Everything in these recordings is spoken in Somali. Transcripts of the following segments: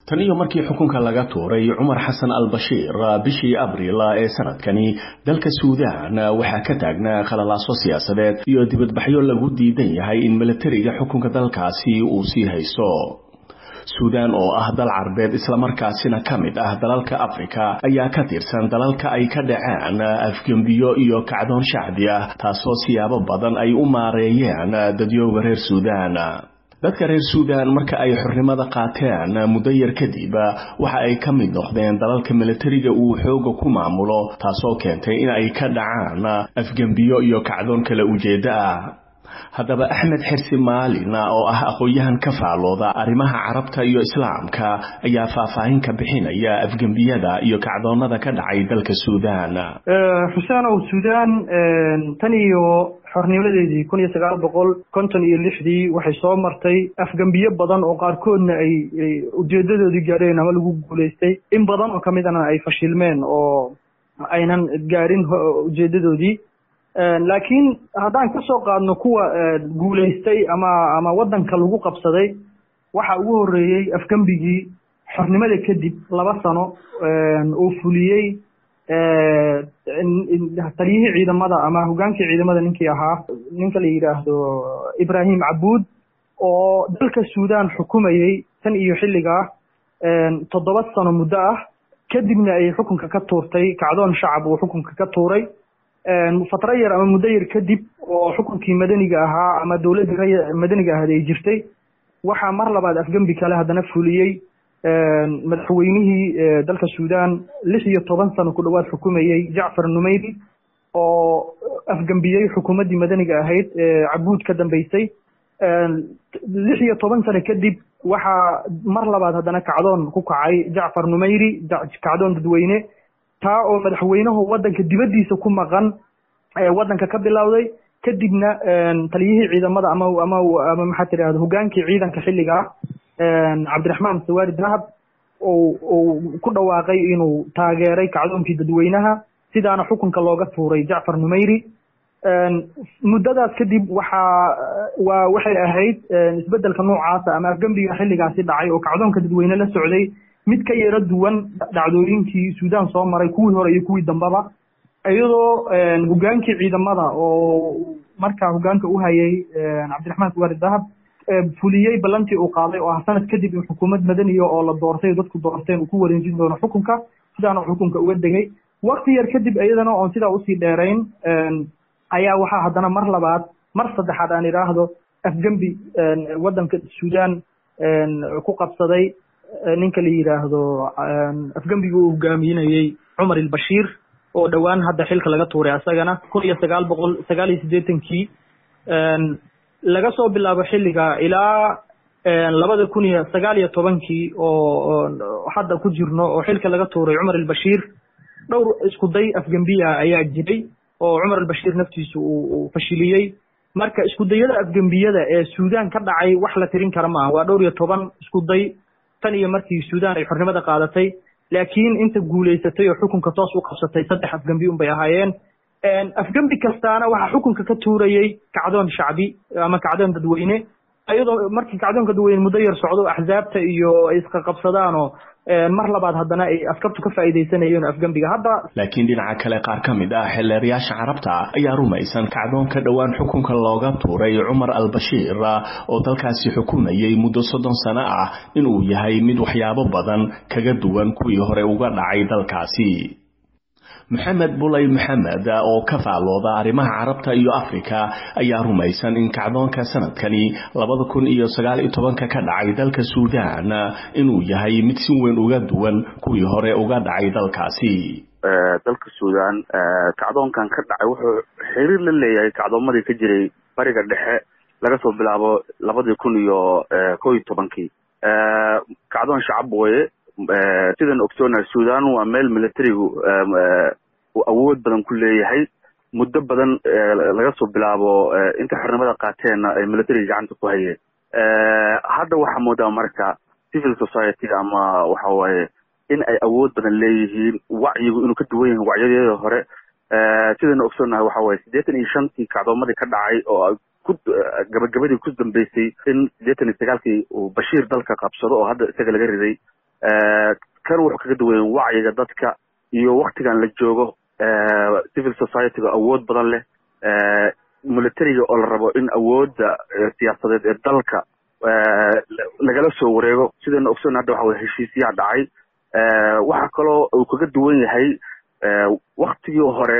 tan iyo markii xukunka laga tuuray cumar xasan al bashiir bishii abriil ee sanadkani dalka suudaan waxaa ka taagnaa khalalaaso siyaasadeed iyo dibadbaxyo lagu diidan yahay in milatariga xukunka dalkaasi uu sii haysto suudaan oo ah dal carbeed islamarkaasina ka mid ah dalalka afrika ayaa ka tirsan dalalka ay ka dhaceen afgembiyo iyo kacdoon shacbi ah taasoo siyaabo badan ay u maareeyeen dadyooga reer suudaan dadka reer suudaan marka ay xornimada qaateen muddo yar kadib waxa ay ka mid noqdeen dalalka milatariga uu xooga ku maamulo taasoo keentay in ay ka dhacaan afgembiyo iyo kacdoon kala ujeeddo ah haddaba axmed xirsi maalin oo ah aqoon-yahan ka faalooda arrimaha carabta iyo islaamka ayaa faahfaahin ka bixinaya afgembiyada iyo kacdoonada ka dhacay dalka suudaan xuseenow suudaan tan iyo xornimadeedii kun iyo sagaal boqol konton iyo lixdii waxay soo martay afgembiyo badan oo qaarkoodna ay ujeedadoodii gaadheen ama lagu guulaystay in badan oo kamidana ay fashilmeen oo aynan gaarin ujeedadoodii laakiin haddaan ka soo qaadno kuwa guulaystay ama ama waddanka lagu qabsaday waxa ugu horreeyey afgembigii xornimada kadib laba sano oo fuliyey taliyihii ciidamada ama hogaankii ciidamada ninkii ahaa ninka la yidhaahdo ibrahim cabuud oo dalka suudaan xukumayey tan iyo xilligaa toddoba sano muddo ah kadibna ay xukunka ka tuurtay kacdoon shacab uu xukunka ka tuuray fatro yar ama muddo yar kadib oo xukunkii madaniga ahaa ama dowladdii madaniga ahayd ay jirtay waxaa mar labaad afgembi kale haddana fuliyey madaxweynihii dalka suudaan lix iyo toban sano ku dhowaad xukumayey jacfar numeyri oo afgembiyey xukuumaddii madaniga ahayd cabuud ka dambeysay lix iyo toban sano kadib waxaa mar labaad haddana kacdoon ku kacay jacfar numeyri kacdoon dadweyne taa oo madaxweynuhu waddanka dibaddiisa ku maqan waddanka ka bilowday kadibna taliyihii ciidamada ama ama ama maxaa tidahda hogaankii ciidanka xilliga ah cabdiraxmaan sawaari dahab ou uu ku dhawaaqay inuu taageeray kacdoonkii dadweynaha sidaana xukunka looga tuuray jacfar numeyri muddadaas kadib waxaa waa waxay ahayd isbeddelka noocaasa ama afgembiga xilligaasi dhacay oo kacdoonka dadweyne la socday mid ka yaro duwan dhacdooyinkii suudaan soo maray kuwii hore iyo kuwii dambeba iyadoo hogaankii ciidamada oo markaa hogaanka u hayay cabdiraxmaan suwaari dahab fuliyey ballantii uu qaaday oo ah sanad kadib in xukuumad madaniya oo la doortay dadku doorteen uu ku wareejin doono xukunka sidaana xukunka uga degay wakti yar kadib iyadana oon sidaa usii dheerayn ayaa waxaa haddana mar labaad mar saddexaad aan idhaahdo afgembi waddanka suudaan ku qabsaday ninka la yidhaahdo afgembiga uu hogaaminayey cumar ilbashiir oo dhowaan hadda xilka laga tuuray asagana kun iyo sagaal boqol sagaal iyo siddeetankii laga soo bilaabo xilliga ilaa labada kun iyo sagaal iyo tobankii oo hadda ku jirno oo xilka laga tuuray cumar ilbashiir dhowr isku day afgembiya ayaa jiray oo cumar albashiir naftiisu uu fashiliyey marka isku dayada afgembiyada ee suudaan ka dhacay wax la tirin kara maaha waa dhowr iyo toban isku day tan iyo markii suudaan ay xornimada qaadatay laakiin inta guulaysatay oo xukunka toos u qabsatay saddex afgembi un bay ahaayeen afgembi kastaana waxaa xukunka ka tuurayey kacdoon shacbi ama kacdoon dadweyne iyadoo markii kacdoonka dadweyne muddo yar socdo axzaabta iyo ay isqaqabsadaanoo mar labaad haddana ay askartu ka faa'iidaysanayeen afgembiga hadda laakiin dhinaca kale qaar ka mid ah xildheerayaasha carabta ayaa rumaysan kacdoonka dhowaan xukunka looga tuuray cumar albashiir oo dalkaasi xukumayay muddo soddon sano ah inuu yahay mid waxyaabo badan kaga duwan kuwii hore uga dhacay dalkaasi maxamed bulay maxamed oo ka faalooda arrimaha carabta iyo afrika ayaa rumaysan in kacdoonka sanadkani labada kun iyo sagaal iyo tobanka ka dhacay dalka suudaan inuu yahay mid si weyn uga duwan kuwii hore uga dhacay dalkaasi dalka suudaan kacdoonkan ka dhacay wuxuu xiriir la leeyahay kacdoomadii ka jiray bariga dhexe laga soo bilaabo labadii kun iyo ko iyo tobankii kacdoon shacab weye sidan ogsoona sudan waa meel militarigu uu awood badan ku leeyahay muddo badan laga soo bilaabo inta xornimada qaateenna ay militariga gacanta ku hayeen hadda waxaa moodaa marka civil society ama waxa waaye in ay awood badan leeyihiin wacyigu inuu ka duwan yahay wacyadeeda hore sidayna ogsoonahay waxa waaye siddeetan iyo shantii kacdoomadii ka dhacay oo ku gabagabadii ku dambeysay in siddeetan iyo sagaalkii uu bashiir dalka qabsado oo hadda isaga laga riday kan wuxuu kaga duwayen wacyiga dadka iyo waktigan la joogo civil society-ga awood badan leh militariga oo la rabo in awoodda siyaasadeed ee dalka lagala soo wareego sidayna ogsoon hadda waxa weye heshiisyaa dhacay waxaa kaloo uu kaga duwan yahay waktigii hore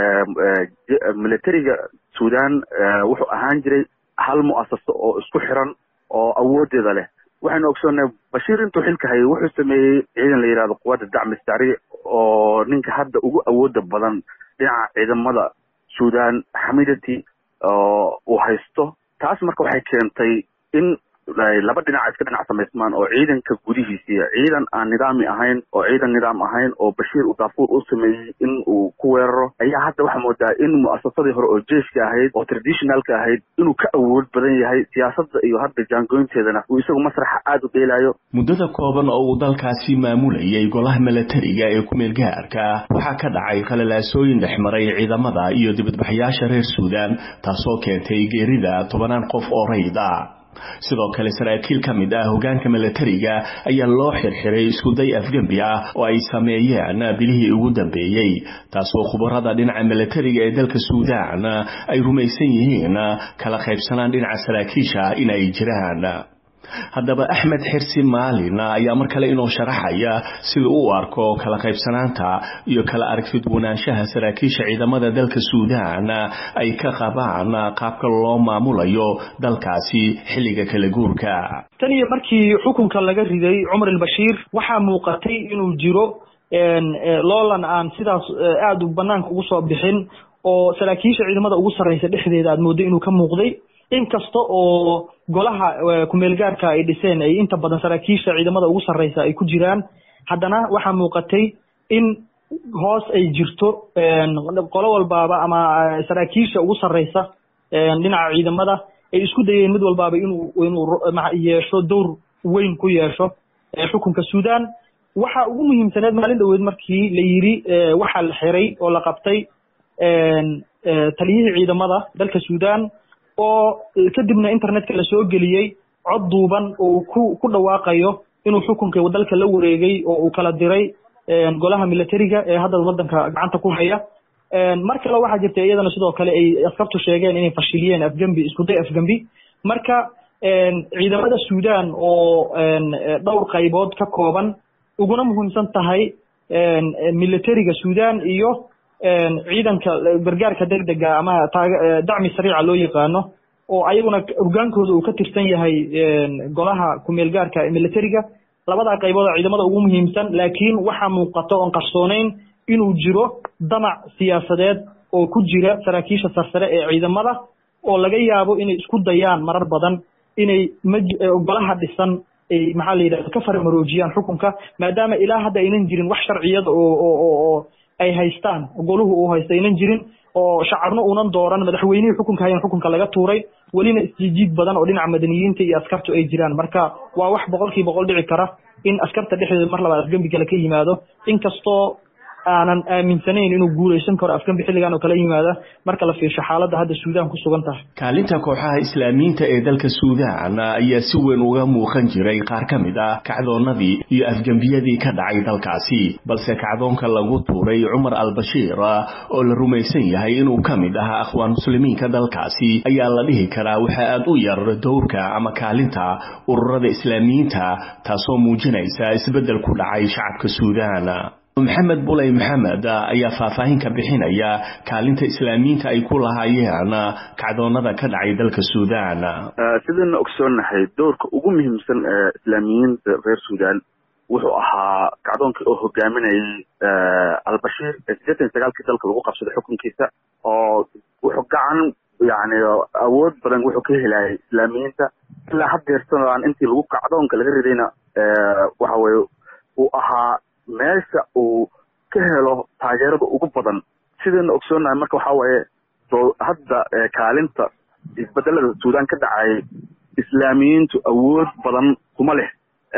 militariga sudan wuxuu ahaan jiray hal mu'asaso oo isku xiran oo awoodeeda leh waxaynu ogsoonnahay bashiir intuu xilka hayay wuxuu sameeyey ciidan la yidhahdo quwadda dacmi sari oo ninka hadda ugu awooda badan dhinaca ciidamada sudan xamidati oo uu haysto taas marka waxay keentay in laba dhinac iska dhinac samaysmaan oo ciidanka gudihiisiiya ciidan aan nidaami ahayn oo ciidan nidaam ahayn oo bashiir uu daafuur u sameeyey in uu ku weeraro ayaa hadda waxaa moodaa in mu'asasadii hore oo jeiska ahayd oo traditionalka ahayd inuu ka awood badan yahay siyaasadda iyo hadda jaangoynteedana uu isagu masraxa aada u dheelaayo muddada kooban oo uu dalkaasi maamulayay golaha milatariga ee ku-meel gaarka waxaa ka dhacay khalalaasooyin dhexmaray ciidamada iyo dibadbaxyaasha reer suudan taasoo keentay geerida tobanaan qof oo rayda sidoo kale saraakiil ka mid ah hogaanka milatariga ayaa loo xirxiray iskuday afgembi ah oo ay sameeyeen bilihii ugu dambeeyey taasoo khubarada dhinaca milatariga ee dalka suudan ay rumaysan yihiin kala qaybsanaan dhinaca saraakiisha in ay jiraan haddaba axmed xirsi maalin ayaa mar kale inoo sharaxaya sida u arko kala qaybsanaanta iyo kala aragtidwanaanshaha saraakiisha ciidamada dalka suudan ay ka qabaan qaabka loo maamulayo dalkaasi xilliga kala guurka tan iyo markii xukunka laga riday cumar albashiir waxaa muuqatay inuu jiro loolan aan sidaas aada u banaanka ugu soo bixin oo saraakiisha ciidamada ugu sarreysa dhexdeeda aad mooddo inuu ka muuqday inkasta oo golaha kumeel gaarka ay dhiseen ay inta badan saraakiisha ciidamada ugu sarreysa ay ku jiraan haddana waxaa muuqatay in hoos ay jirto qolo walbaaba ama saraakiisha ugu sarreysa dhinaca ciidamada ay isku dayeen mid walbaaba inuu inuu yeesho dowr weyn ku yeesho xukunka suudan waxa ugu muhiimsaneed maalin dhaweed markii la yidhi waxaa la xiray oo la qabtay taliyihii ciidamada dalka suudan oo kadibna internetka lasoo geliyey cod duuban oo uu ku ku dhawaaqayo inuu xukunka dalka la wareegay oo uu kala diray golaha militariga ee hadda waddanka gacanta ku haya mar kale waxaa jirta iyadana sidoo kale ay askartu sheegeen inay fashiliyeen afgembi iskuday afgembi marka ciidamada suudan oo dhowr qaybood ka kooban uguna muhiimsan tahay militariga suudan iyo ciidanka gargaarka degdega ama dacmi sariica loo yaqaano oo ayaguna hogaankooda uu ka tirsan yahay golaha kumeel gaarka ee militariga labadaa qaybood oo ciidamada ugu muhiimsan laakiin waxaa muuqato oon qarsoonayn inuu jiro damac siyaasadeed oo ku jira saraakiisha sarsare ee ciidamada oo laga yaabo inay isku dayaan marar badan inay golaha dhisan ay maxaa la yidhahda ka farmaroojiyaan xukunka maadaama ilaa hadda aynan jirin wax sharciyada oo oo oo ay haystaan goluhu uu haysta aynan jirin oo shacabna uunan dooran madaxweynihii xukunka hayan xukunka laga tuuray welina isjiijiid badan oo dhinaca madaniyiinta iyo askartu ay jiraan marka waa wax boqolkii boqol dhici kara in askarta dhexdeeda mar labaad afgembi kale ka yimaado inkastoo aanan aaminsanayn inuu guulaysan karo afgembi xilligan oo kala yimaada marka la fiirsho xaaladda hadda suudaan ku sugan tahay kaalinta kooxaha islaamiyiinta ee dalka suudaan ayaa si weyn uga muuqan jiray qaar ka mid ah kacdoonnadii iyo afgembiyadii ka dhacay dalkaasi balse kacdoonka lagu tuuray cumar al-bashiir oo la rumaysan yahay inuu ka mid ahaa akhwaan muslimiinka dalkaasi ayaa la dhihi karaa waxaa aad u yar dowrka ama kaalinta ururada islaamiyiinta taasoo muujinaysa isbeddel ku dhacay shacabka suudaan maxamed buley maxamed ayaa faahfaahin ka bixinaya kaalinta islaamiyiinta ay ku lahaayeen kacdoonada ka dhacay dalka suudan sidayna ogsoonnahay doorka ugu muhiimsan ee islaamiyiinta reer suudan wuxuu ahaa kacdoonkii oo hogaaminayay albashiir ee siddeetan iyo sagaalkii dalka lagu qabsaday xukunkiisa oo wuxuu gacan yani awood badan wuxuu ka helayay islaamiyiinta ilaa haddeersanaan intii lagu kacdoonka laga ridayna waxa weye uu ahaa meesha uu ka helo taageerada ugu badan sidayna ogsoonahay marka waxa waaye soo hadda kaalinta isbedelada suudan ka dhacay islaamiyiintu awood badan kuma leh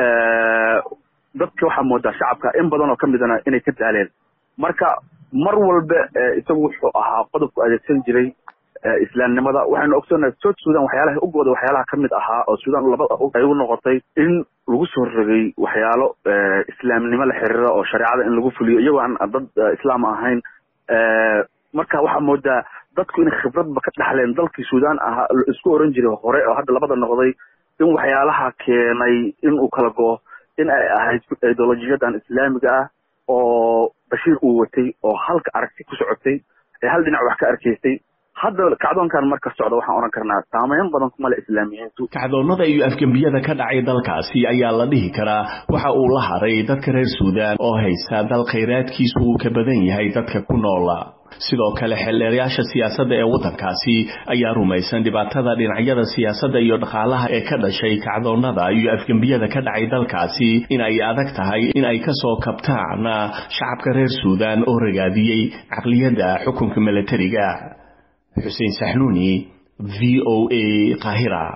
dadka waxaa moodaa shacabka in badan oo ka midana inay ka daaleen marka mar walba isagu wuxuu ahaa qodobku adeegsan jiray islaamnimada waxaynu ogsoonahay south sudan waxyaalaha ugooda waxyaalaha ka mid ahaa oo sudan labada ay u noqotay in lagu soo rogay waxyaalo islaamnimo la xiriira oo shareecada in lagu fuliyo iyagoo aan dad islaam ahayn marka waxaa moodaa dadku inay khibradba ka dhaxleen dalkii sudan ahaa isku oran jiray hore oo hadda labada noqday in waxyaalaha keenay in uu kala go in ay ahayd ideolojiyadan islaamiga ah oo bashiir uu watay oo halka aragti ku socotay ee hal dhinac wax ka arkaysay hadda kacdoonkan marka socda waxaan odhan karnaa saameyn badan kuma le islaamiyiintu kacdoonnada iyo afgembiyada ka dhacay dalkaasi ayaa la dhihi karaa waxa uu la haray dadka reer suudaan oo haysta dal khayraadkiisu uu ka badan yahay dadka ku noola sidoo kale xeldheerayaasha siyaasadda ee waddankaasi ayaa rumaysan dhibaatada dhinacyada siyaasadda iyo dhaqaalaha ee ka dhashay kacdoonnada iyo afgembiyada ka dhacay dalkaasi in ay adag tahay in ay ka soo kabtaan shacabka reer suudaan oo ragaadiyey caqliyadda xukunka milatariga xuseen saxnuuni v o a qaahira